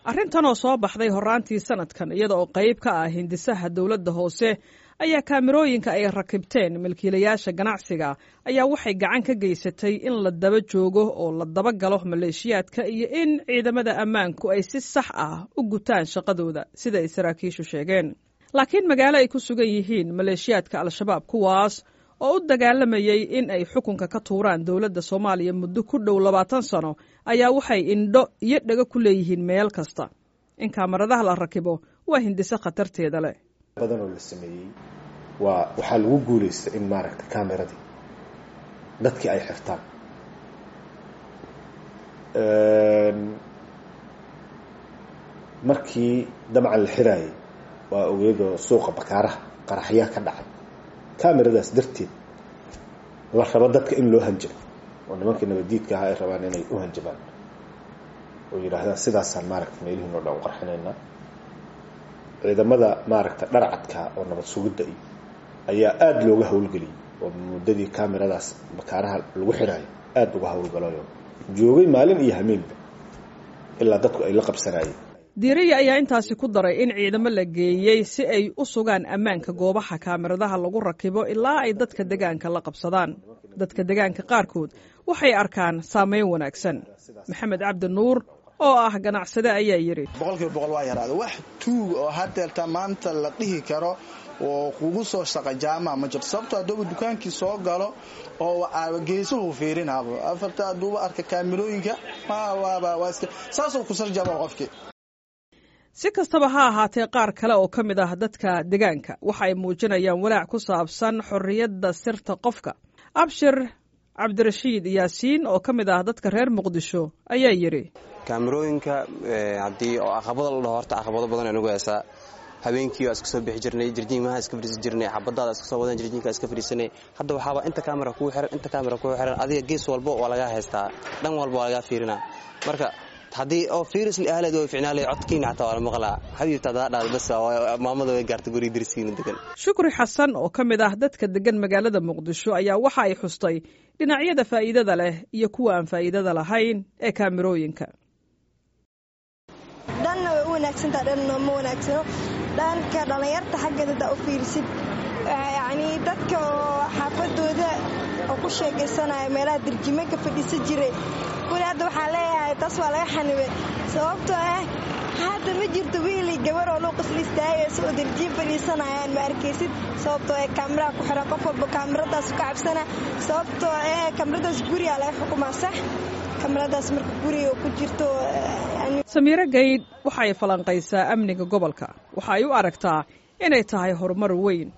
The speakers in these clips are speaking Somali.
arrintan oo soo baxday horraantii sanadkan iyada oo qayb ka ah hindisaha dowladda hoose ayaa kaamirooyinka ay rakibteen milkiilayaasha ganacsiga ayaa waxay gacan ka geysatay in la daba joogo oo la daba galo maleeshiyaadka iyo in ciidamada ammaanku ay si sax ah u gutaan shaqadooda sida ay saraakiishu sheegeen laakiin magaalo ay ku sugan yihiin maleeshiyaadka al-shabaab kuwaas oo u dagaalamayay in ay xukunka ka tuuraan dowladda soomaaliya muddo ku dhow labaatan sano ayaa waxay indho iyo dhego ku leeyihiin meel kasta in kaamaradaha la rakibo waa hindise khatarteeda leh badan oo la sameeyey waa waxaa lagu guulaysta in maaragta cameradii dadkii ay xirtaan markii dabcan la xiraayay waa ogeedoo suuqa bakaaraha qaraxyaa ka dhacay cameradaas darteed la rabo dadka in loo hanjabo oo nimankii nabadiidka ahaa ay rabaan inay u hanjabaan oo yidhaahdaan sidaasaan maaragta meelihiin oo dhan u qarxinaynaa ciidamada maaragta dharcadka oo nabad sugidda iyo ayaa aada looga howlgeliyey oo muddadii cameradaas bakaaraha lagu xiraayo aada uga howlgalayo joogay maalin iyo hameenba ilaa dadku ay la qabsanayeen diiriya ayaa intaasi ku daray in ciidamo la geeyey si ay u sugaan ammaanka goobaha kaamiradaha lagu rakibo ilaa ay dadka degaanka la qabsadaan dadka degaanka qaarkood waxay arkaan saameyn wanaagsan maxamed cabdi nuur oo ah ganacsade ayaa yidhi boqolkiiba boqol waa yaraada wax tuug oo hadeerta maanta la dhihi karo oo kugu soo shaqa jaamaca ma jirto sababto haddooba dukaankii soo galo oo geesuhu fiirinaabo afarta hadduuba arka kaamirooyinka saasoo kusarjaama qofkii si kastaba ha ahaatee qaar kale oo ka mid ah dadka degaanka waxa ay muujinayaan walaac ku saabsan xorriyadda sirta qofka abshir cabdirashiid yaasiin oo ka mid ah dadka reer muqdisho ayaa yidhi kaamirooyinka haddii oo aqabado la dhaho horta aqabado badan ay nagu heesaa habeenkii waa iska soo bixi jirnay jirjiinmaha iska fadhiisan jirnay xabadaada iska soo wadan jirjiinka iska fadhiisanay hadda waxaaba inta kaamera kuu xiran inta kaamera kuu xiran adiga gees walba waa lagaa haystaa dhan walba waa lagaa fiirinaa marka haddii oo fiiris li ahleed way ficnaalay codkiina xataa waa la maqlaa xabiibta hadaa dhaad bas maamada way gaartay guriga dirsiina degan shukri xasan oo ka mid ah dadka degan magaalada muqdisho ayaa waxa ay xustay dhinacyada faa'iidada leh iyo kuwa aan faa'iidada lahayn ee kaamirooyinka dhanna way u wanaagsantaha dhanna ma wanaagsano dhanka dhallinyarta xaggeeda hadaa u fiirisid yacnii dadka oo xaafadooda oo ku sheekaysanaya meelaha dirjime ka fadhiisan jiray kuli hadda waxaa leeyahay taas waa laga xanibay sababtoo ah hadda ma jirto wiilii gabar oo luuqisla istaagaysa oo dirjiin fadhiisanayaan ma arkaysid sababtoo ee kaamiraha ku xiran qof walba kaamiradaas ka cabsana sababtoo ee kaamiradaas gurigaa laga xukumaa sax kaamiradaas marka guriga ku jirto samiiro gaydh waxa ay falanqaysaa amniga gobolka waxa ay u aragtaa inay tahay horumar weyn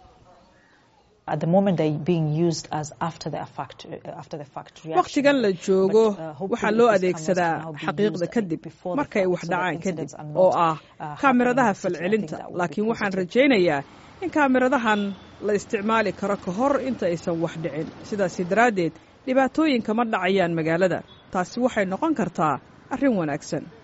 wakhtigan la joogo waxaa loo adeegsadaa xaqiiqda kadib markay wax dhacaan kadib oo ah kaamiradaha falcelinta laakiin waxaan rajaynayaa in kaamiradahan la isticmaali karo ka hor inta aysan wax dhicin sidaasi daraaddeed dhibaatooyinka ma dhacayaan magaalada taasi waxay noqon kartaa arrin wanaagsan